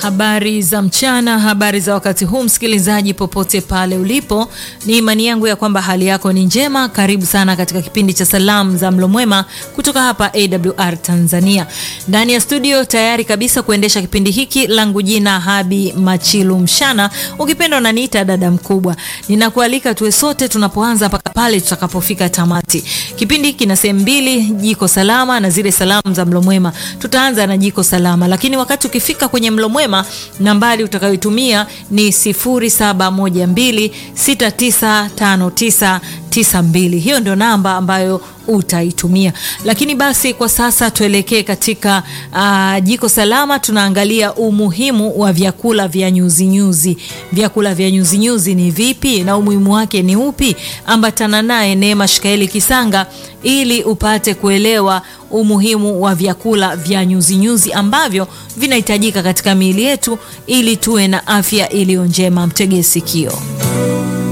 Habari za mchana, habari za wakati huu, msikilizaji popote pale ulipo, ni imani yangu ya kwamba hali yako ni njema. Karibu sana katika kipindi cha salamu za mlo mwema kutoka hapa AWR Tanzania. Ndani ya studio tayari kabisa kuendesha kipindi hiki, langu jina Habi Machilu Mshana, ukipenda unaniita dada mkubwa. Ninakualika tuwe sote tunapoanza mpaka pale tutakapofika tamati. Kipindi hiki kina sehemu mbili, jiko salama na zile salamu za mlo mwema. Tutaanza na jiko salama, lakini wakati ukifika kwenye mlo mwema nambari utakayoitumia ni 0712695992. Hiyo ndio namba ambayo utaitumia. Lakini basi kwa sasa tuelekee katika uh, jiko salama. Tunaangalia umuhimu wa vyakula vya nyuzinyuzi. Vyakula vya nyuzinyuzi ni vipi na umuhimu wake ni upi? Ambatana naye Neema Shikaeli Kisanga ili upate kuelewa umuhimu wa vyakula vya nyuzinyuzi ambavyo vinahitajika katika miili yetu ili tuwe na afya iliyo njema. Mtegee sikio.